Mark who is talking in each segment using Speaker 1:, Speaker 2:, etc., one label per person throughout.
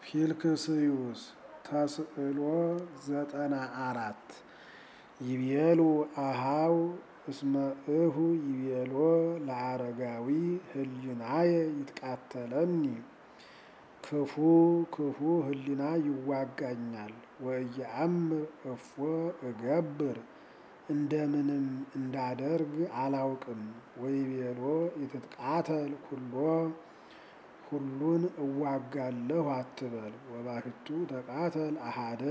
Speaker 1: ፊልክስዩስ ተስዕሎ ዘጠና አራት ይቤሉ አሃው እስመ እሁ ይቤሎ ለአረጋዊ ህሊናየ ይትቃተለኒ ክፉ ክፉ ህሊና ይዋጋኛል ወእየአምር እፎ እገብር እንደምንም እንዳደርግ አላውቅም። ወይቤሎ ይትቃተል ኩሎ ሁሉን እዋጋለሁ አትበል። ወባሕቱ ተቃተል አሃደ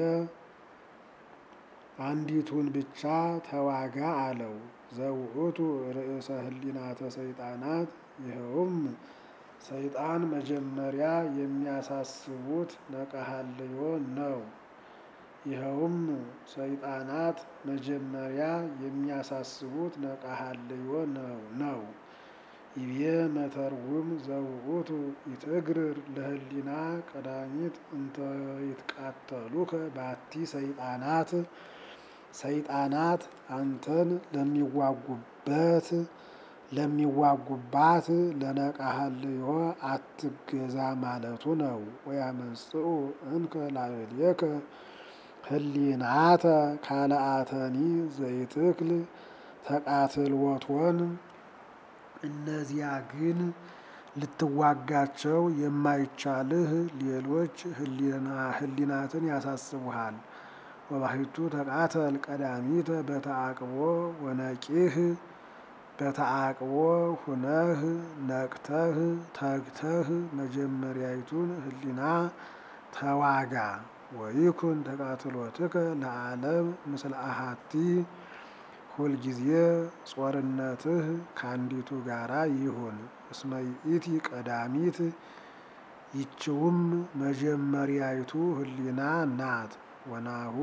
Speaker 1: አንዲቱን ብቻ ተዋጋ አለው። ዘውእቱ ርእሰ ህሊናተ ሰይጣናት ይኸውም ሰይጣን መጀመሪያ የሚያሳስቡት ነቀሃልዮ ነው። ይኸውም ሰይጣናት መጀመሪያ የሚያሳስቡት ነቀሃልዮ ነው። ይቤ መተርጉም ዘውእቱ ይትግርር ለህሊና ቀዳሚት እንተ ይትቃተሉከ ባቲ ሰይጣናት ሰይጣናት አንተን ለሚዋጉበት ለሚዋጉባት ለነቃሃልዮ አትገዛ ማለቱ ነው። ወያመጽኡ እንከ ላዕሌከ ህሊናተ ካልአተኒ ዘይትክል ተቃትሎቶን እነዚያ ግን ልትዋጋቸው የማይቻልህ ሌሎች ህሊናትን ያሳስቡሃል። ወባሕቱ ተቃተል ቀዳሚተ በተአቅቦ ወነቂህ በተአቅቦ ሁነህ ነቅተህ ተግተህ መጀመሪያይቱን ህሊና ተዋጋ። ወይኩን ተቃትሎትከ ለዓለም ምስለ አሐቲ ሁልጊዜ ጾርነትህ ከአንዲቱ ጋራ ይሁን። እስመ ይእቲ ቀዳሚት ይችውም መጀመሪያይቱ ህሊና ናት። ወናሁ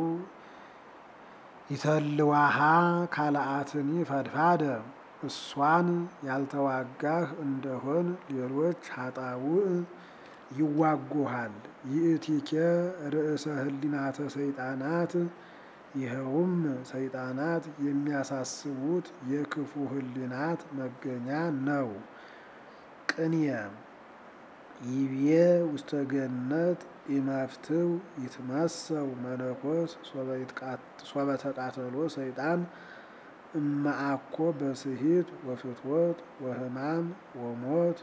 Speaker 1: ይተልዋሃ ካልአትኒ ፈድፋደ እሷን ያልተዋጋህ እንደሆን ሌሎች ኃጣውእ ይዋጉሃል። ይእቲኬ ርእሰ ህሊናተ ሰይጣናት ይኸውም ሰይጣናት የሚያሳስቡት የክፉ ህሊናት መገኛ ነው። ቅንየ ይቤ ውስተ ገነት ኢመፍትው ይትመሰው መነኮስ ሶበ ተቃተሎ ሰይጣን እመአኮ በስሂት ወፍትወት ወህማም ወሞት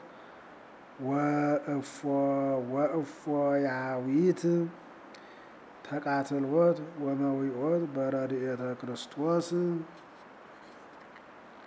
Speaker 1: ወእፎያዊት ተቃትሎት ወመዊኦት በረድኤተ ክርስቶስ